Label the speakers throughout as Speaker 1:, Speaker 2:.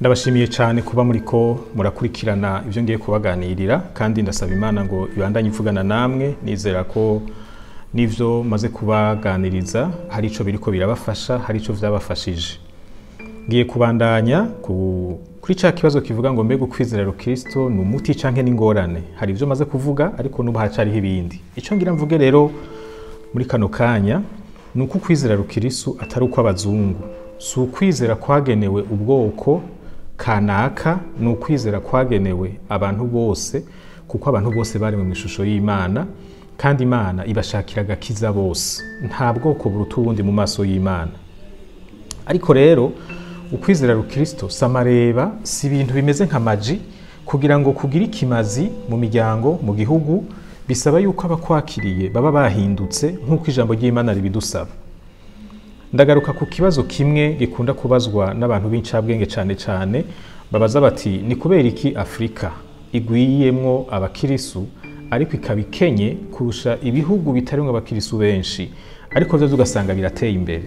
Speaker 1: ndabashimiye cyane kuba muri ko murakurikirana ibyo ngiye kubaganirira kandi ndasaba imana ngo ibandanye ivugana namwe nizera ko n'ibyo maze kubaganiriza hari icyo biri ko birabafasha hari icyo byabafashije ngiye kubandanya kuri cya kibazo kivuga ngo mbega ukwizera rukristo ni umuti cyangwa n'ingorane hari ibyo maze kuvuga ariko n'ubu hacariho ibindi icyo ngira mvuge rero muri kano kanya ni uko ukwizera rukristo atari ukw'abazungu si ukwizera kwagenewe ubwoko kanaka ni ukwizera kwagenewe abantu bose kuko abantu bose bari mu ishusho y'imana kandi imana ibashakira agakiza bose nta bwoko buruta ubundi mu maso y'imana ariko rero ukwizera rukristo si amareba si ibintu bimeze nka maji kugira ngo kugire ikimazi mu miryango mu gihugu bisaba yuko abakwakiriye baba bahindutse nk'uko ijambo ry'imana ribidusaba ndagaruka ku kibazo kimwe gikunda kubazwa n'abantu b'incabwenge cyane cyane babaza bati ni kubera iki afurika igwiyemwo abakirisu ariko ikaba ikenye kurusha ibihugu bitarimo abakirisu benshi ariko byo ugasanga birateye imbere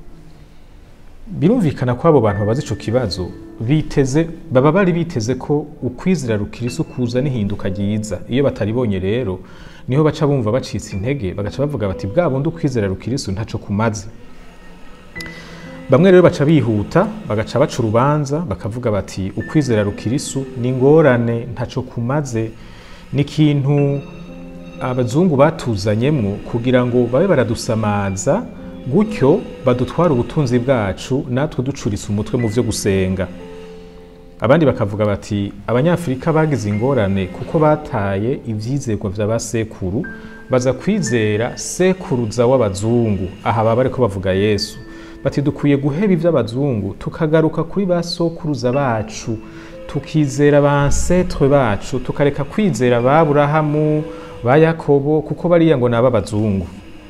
Speaker 1: birumvikana ko abo bantu babaza icyo kibazo biteze baba bari biteze ko ukwizera rukirisu kuza n'ihinduka ryiza iyo bataribonye rero niho baca bumva bacitse intege bagaca bavuga bati bwa bundi ukwizera rukirisu ntacyo kumaze bamwe rero baca bihuta bagaca baca urubanza bakavuga bati ukwizera rukirisu ni ingorane ntacyo kumaze ni ikintu abazungu batuzanyemo kugira ngo babe baradusamaza gutyo badutwara ubutunzi bwacu natwe ducuritse umutwe mu byo gusenga abandi bakavuga bati abanyafurika bagize ingorane kuko bataye ibyizerwa bya ba sekuru baza kwizera sekuruza w'abazungu aha baba ariko bavuga yesu bati dukwiye guheba iby'abazungu tukagaruka kuri ba sokuruza bacu tukizera ba ansetre bacu tukareka kwizera ba burahamu ba yakobo kuko bariya ngo ni ab'abazungu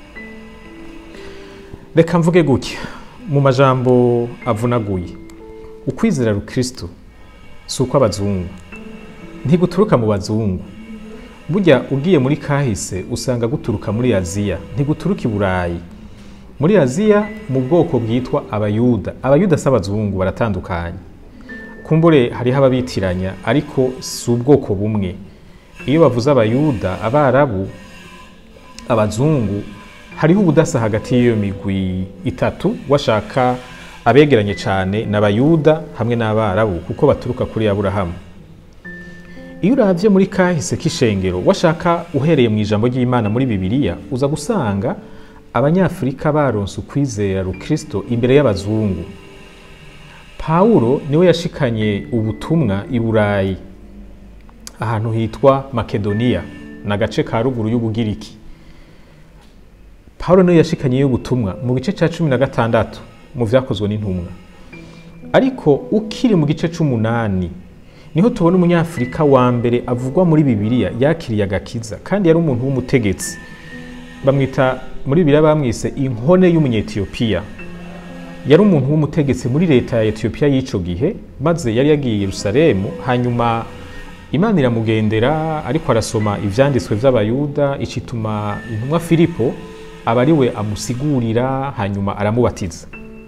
Speaker 1: reka mvuge gutya mu majambo avunaguye ukwizera rukristo si ukw'abazungu ntiguturuka mu bazungu burya ugiye muri kahise usanga guturuka muri aziya ntiguturuka i burayi muri aziya mu bwoko bwitwa abayuda abayuda si abazungu baratandukanye kumbure hariho ababitiranya ariko si ubwoko bumwe iyo bavuze abayuda abarabu abazungu hariho ubudasa hagati y'iyo migwi itatu washaka abegeranye cyane n'abayuda hamwe n'abarabu kuko baturuka kuri aburahamu iyo urabye muri kahise k'ishengero washaka uhereye mu ijambo ry'imana muri bibiliya uza gusanga abanyafurika baronse ukwizera rukristo imbere y'abazungu pawulo niwe yashikanye ubutumwa i burayi ahantu hitwa makedoniya ni agace ka ruguru y'ubugiriki pawulo niwe yashikanye ubutumwa mu gice cya cumi na gatandatu mu byakozwe n'intumwa ariko ukiri mu gice cy'umunani niho tubona umunyafurika wa mbere avugwa muri bibiliya yakiriye agakiza kandi yari umuntu w'umutegetsi bamwita muri bibiliya bamwise inkone y'umunyetiyopiya yari umuntu w'umutegetsi muri leta ya etiyopiya y'icyo gihe maze yari yagiye i yerusalemu hanyuma imana iramugendera ariko arasoma ibyanditswe by'abayuda icituma intumwa filipo aba ari we amusigurira hanyuma aramubatiza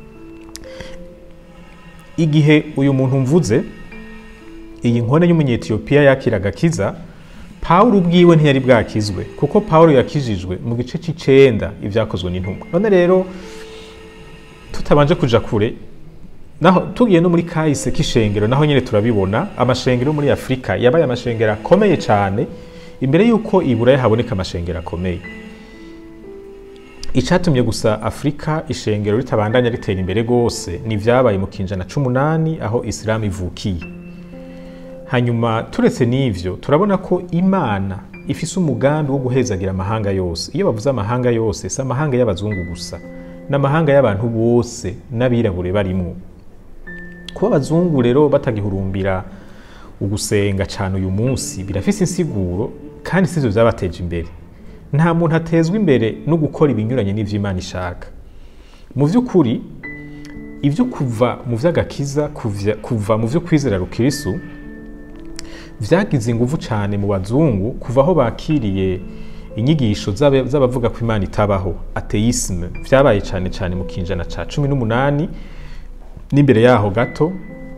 Speaker 1: igihe uyu muntu mvuze iyi nkone y'umunyetiyopiya yakira agakiza pawulo ubwiwe ntiyari bwakizwe kuko pawulo yakijijwe mu gice cy'icenda ibyakozwe n'intumwa none rero tutabanje kuja kure naho tugiye no muri kahise k'ishengero naho nyine turabibona amashengero muri afurika yabaye amashengero akomeye cyane imbere y'uko iburayi haboneka amashengero akomeye icyatumye gusa afurika ishengero ritabandanya ritera imbere rwose ni ibyabaye mu kinjana c'umunani aho isilamu ivukiye hanyuma turetse n'ivyo turabona ko imana ifise umugambi wo guhezagira amahanga yose iyo bavuze amahanga yose si amahanga y'abazungu gusa ni amahanga y'abantu bose n'abirabure barimwo kuba abazungu rero batagihurumbira ugusenga cyane uyu munsi birafise insiguro kandi sivyo vyabateje imbere nta muntu atezwa imbere no gukora ibinyuranye n'ivyo imana ishaka mu vy'ukuri ibyo kuva mu vy'agakiza kuva mu vyo kwizera rukirisu vyagize inguvu cyane mu bazungu kuva aho bakiriye inyigisho z'abavuga ko imana itabaho ateisme vyabaye cyane cyane mu kinjana ca cumi n'umunani n'imbere yaho gato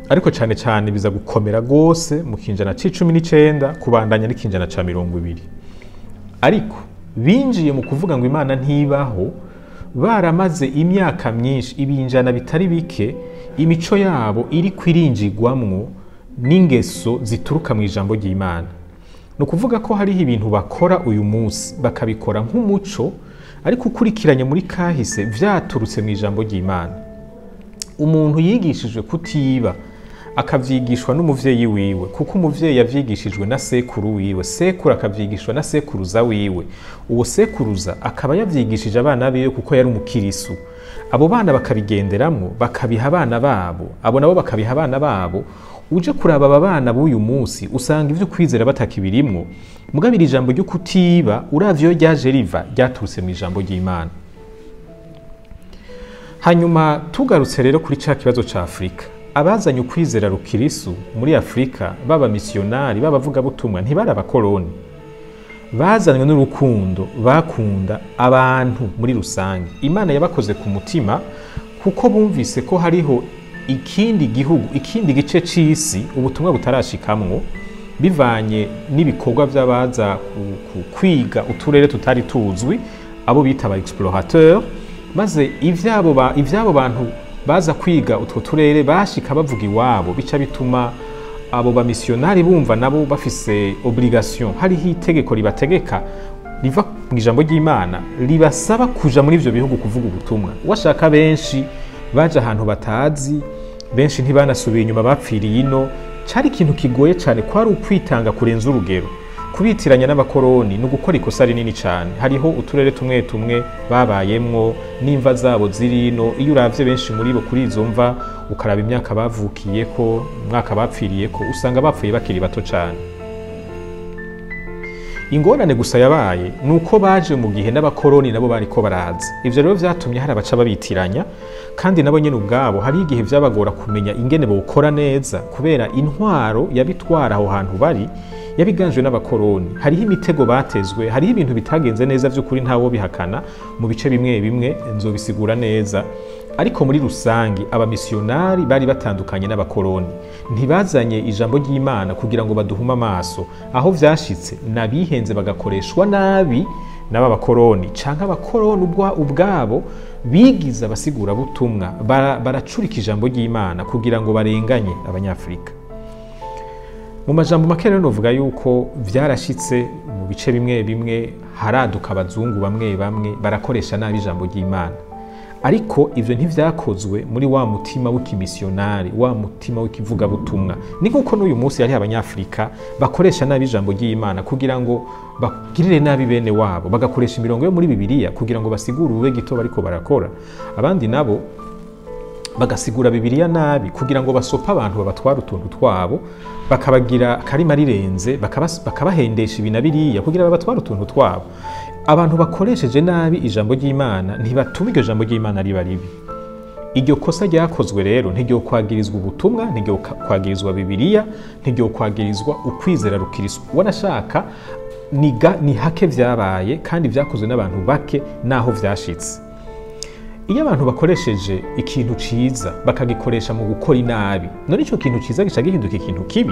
Speaker 1: ariko cyane cyane biza gukomera rwose mu kinjana c'icumi n'icenda kubandanya n'ikinjana ca mirongo ibiri ariko binjiye mu kuvuga ngo imana ntibaho baramaze imyaka myinshi ibinjana bitari bike imico yabo iri kwirinjigwamwo n'ingeso zituruka mu ijambo ry'imana ni ukuvuga ko hariho ibintu bakora uyu munsi bakabikora nk'umuco ariko ukurikiranye muri kahise vyaturutse mu ijambo ry'imana umuntu yigishijwe kutiba akavyigishwa n'umuvyeyi wiwe kuko umuvyeyi yavyigishijwe na sekuru wiwe sekuru akavyigishwa na sekuruza wiwe uwo sekuruza akaba yavyigishije abana biwe kuko yari umukirisu abo bana bakabigenderamwo bakabiha abana babo abo nabo bakabiha abana babo uje kuraba aba bana b'uyu munsi usanga ivyo kwizera batakibirimwo mugabo iri jambo ryo kutiba uravye iyo ryaje riva ryaturutse mu ijambo ry'imana hanyuma tugarutse rero kuri ca kibazo ca afurika abazanye ukwizera rukirisu muri afurika baba misiyonari b'abavugabutumwa ntibari abakoloni bazanywe n'urukundo bakunda abantu muri rusange imana yabakoze ku mutima kuko bumvise ko hariho ikindi gihugu ikindi gice c'isi ubutumwa butarashikamwo bivanye n'ibikorwa by'abaza ku- ku- kwiga uturere tutari tuzwi abo bita aba explorateur maze ivyabo ba, ivyabo bantu baza kwiga utwo turere bashika bavuga iwabo bica bituma abo bamisiyonari bumva nabo bafise obligation hariho itegeko ribategeka riva mu ijambo ry'imana ribasaba kuja muri ivyo bihugu kuvuga ubutumwa washaka benshi baje ahantu batazi benshi ntibanasubiye inyuma bapfiriye ino cari ikintu kigoye cyane kwari ukwitanga kurenza urugero kubitiranya n'abakoroni ni ugukora ikosa rinini cyane hariho uturere tumwe tumwe babayemwo n'imva zabo ziri ino iyo uravye benshi muri bo kuri izo mva ukaraba imyaka bavukiyeko umwaka bapfiriyeko usanga bapfuye bakiri bato cyane ingorane gusa yabaye ni uko baje mu gihe n'abakoroni nabo bariko baraza ivyo rero vyatumye hari abaca babitiranya kandi nabo nyene ubwabo hari igihe vyabagora kumenya ingene bawukora neza kubera intwaro yabitwara aho hantu bari yabiganjwe n'abakoroni hariho imitego batezwe hariho ibintu bitagenze neza vy'ukuri ntawo bihakana mu bice bimwe bimwe nzobisigura neza ariko muri rusangi abamisiyonari bari batandukanye n'abakoroni ntibazanye ijambo ry'imana kugira ngo baduhume amaso aho vyashitse nabihenze bagakoreshwa nabi n'aba bakoroni canke abakoroni ubwa- ubwabo bigize abasigurabutumwa bara- baracurika ijambo ry'imana kugira ngo barenganye abanyafurika mu majambo make rero novuga yuko vyarashitse mu bice bimwe bimwe haraduka abazungu bamwe bamwe barakoresha nabi ijambo ry'imana ariko ivyo ntivyakozwe muri wa mutima w'ikimisiyonari wa mutima w'ikivugabutumwa ni nk'uko n'uyu munsi hariho abanyafurika bakoresha nabi ijambo ry'imana kugira ngo bagirire nabi bene wabo bagakoresha imirongo yo muri bibiliya kugira ngo basigure ubube gito bariko barakora abandi nabo bagasigura bibiliya nabi kugira ngo basope abantu babatwara utuntu twabo bakabagira akarima rirenze bakabas- bakabahendesha ibi na biriya kugira babatware utuntu twabo abantu bakoresheje nabi ijambo ry'imana ntibatuma iryo jambo ry'imana riba ribi iryo kosa ryakozwe rero ntiryo kwagirizwa ubutumwa ntiryo ka- kwagirizwa bibiliya ntiryo kwagirizwa ukwizera rukirisu wanashaka ni ga- ni hake vyabaye kandi vyakozwe n'abantu bake naho vyashitse iyo abantu bakoresheje ikintu ciza bakagikoresha mu gukora inabi none ico kintu ciza gica gihinduka ikintu kibi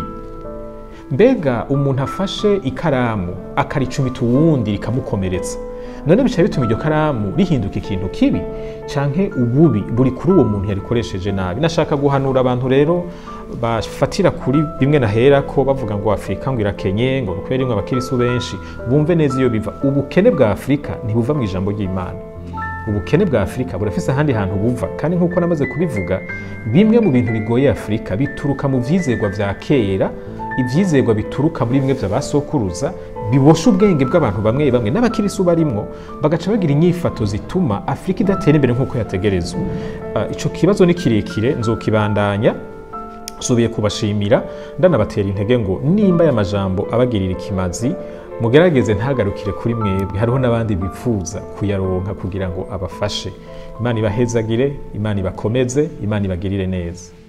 Speaker 1: mbega umuntu afashe ikaramu akaricumita uwundi rikamukomeretsa none bica bituma iryo karamu rihinduka ikintu kibi canke ububi buri kuri uwo muntu yarikoresheje nabi nashaka guhanura abantu rero bafatira kuri bimwe nahera ko bavuga ngo afurika ngo irakenye ngo kubera rimwe abakirisu benshi bumve neza iyo biva ubukene bwa afurika ntibuva mu ijambo ry'imana ubukene bwa afurika burafise ahandi hantu buva kandi nk'uko namaze kubivuga bimwe mu bintu bigoye afurika bituruka mu vyizerwa vya kera ivyizerwa bituruka muri bimwe vy'abasokuruza bibosha ubwenge bw'abantu bamwe bamwe n'abakirisu barimwo bagaca bagira inyifato zituma afurika idatera imbere nk'uko yategerezwa Ah, ico kibazo ni kirekire nzokibandanya nsubiye kubashimira ndanabatera intege ngo nimba aya majambo abagirira ikimazi mugerageze ntagarukire kuri mwebwe hariho n'abandi bifuza kuyaronka kugira ngo abafashe imana ibahezagire imana ibakomeze imana ibagirire neza